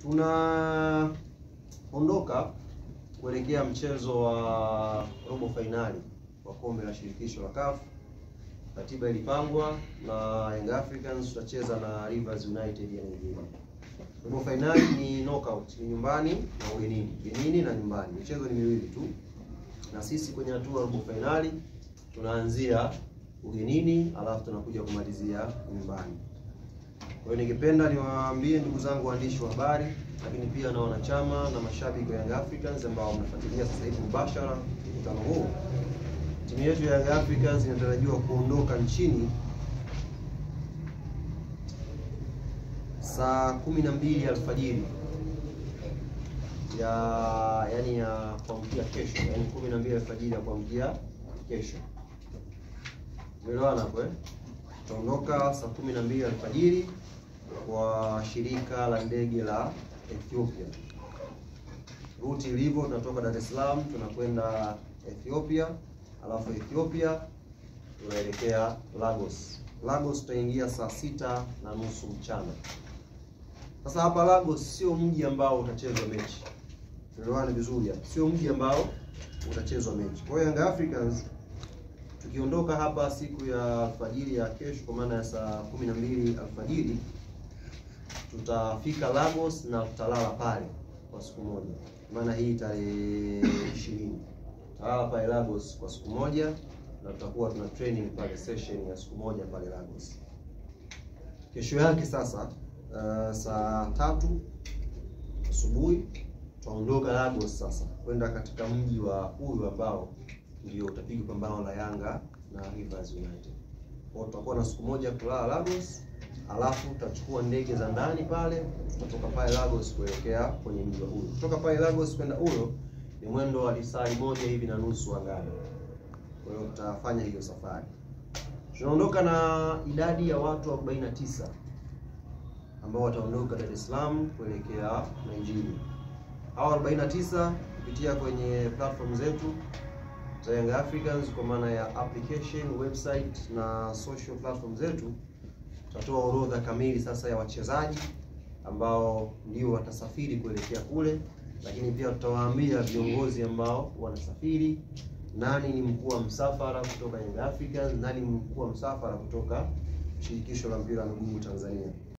tunaondoka kuelekea mchezo wa robo fainali wa kombe la shirikisho la CAF. Ratiba ilipangwa na Young Africans tutacheza na Rivers United ya Nigeria. Robo fainali ni knockout, ni nyumbani na ugenini, ugenini na nyumbani. Michezo ni miwili tu, na sisi kwenye hatua ya robo fainali tunaanzia ugenini, alafu tunakuja kumalizia nyumbani. Kwa hiyo ningependa niwaambie ndugu zangu waandishi wa habari, lakini pia na wanachama na mashabiki wa Young Africans ambao mnafuatilia sasa hivi mubashara mkutano huu, timu yetu ya Young Africans inatarajiwa kuondoka nchini saa kumi na mbili alfajiri ya yani ya kuamkia kesho, yani kumi na mbili alfajiri ya kuamkia kesho. Umeelewana hapo eh? Tutaondoka saa kumi na mbili alfajiri kwa shirika la ndege la Ethiopia. Ruti ilivyo, tunatoka Dar es Salaam tunakwenda Ethiopia, alafu Ethiopia tunaelekea Lagos. Lagos tutaingia saa sita na nusu mchana. Sasa hapa Lagos sio mji ambao utachezwa mechi, tuelewane vizuri hapa, sio mji ambao utachezwa mechi. Kwa hiyo Young Africans tukiondoka hapa siku ya alfajiri ya kesho, kwa maana ya saa kumi na mbili alfajiri tutafika Lagos na tutalala pale kwa siku moja, maana hii tarehe ishirini tutalala pale Lagos kwa siku moja na tutakuwa tuna training pale session ya siku moja pale Lagos. Kesho yake sasa, uh, saa tatu asubuhi tutaondoka Lagos sasa kwenda katika mji wa huyu ambao ndio utapiga pambano la Yanga na Rivers United. Kwa tutakuwa na siku moja kulala Lagos, alafu tutachukua ndege za ndani pale, tutatoka pale Lagos kuelekea kwenye mji wa huyo. Kutoka pale Lagos kwenda huyo ni mwendo wa lisali moja hivi na nusu angani. Kwa hiyo tutafanya hiyo safari. Tunaondoka na idadi ya watu 49 ambao wataondoka Dar es Salaam kuelekea Nigeria. Hao 49 kupitia kwenye platform zetu za Young Africans kwa maana ya application, website na social platform zetu, tutatoa orodha kamili sasa ya wachezaji ambao ndio watasafiri kuelekea kule, lakini pia tutawaambia viongozi ambao wanasafiri, nani ni mkuu wa msafara kutoka Young Africans, nani ni mkuu wa msafara kutoka shirikisho la mpira wa miguu Tanzania.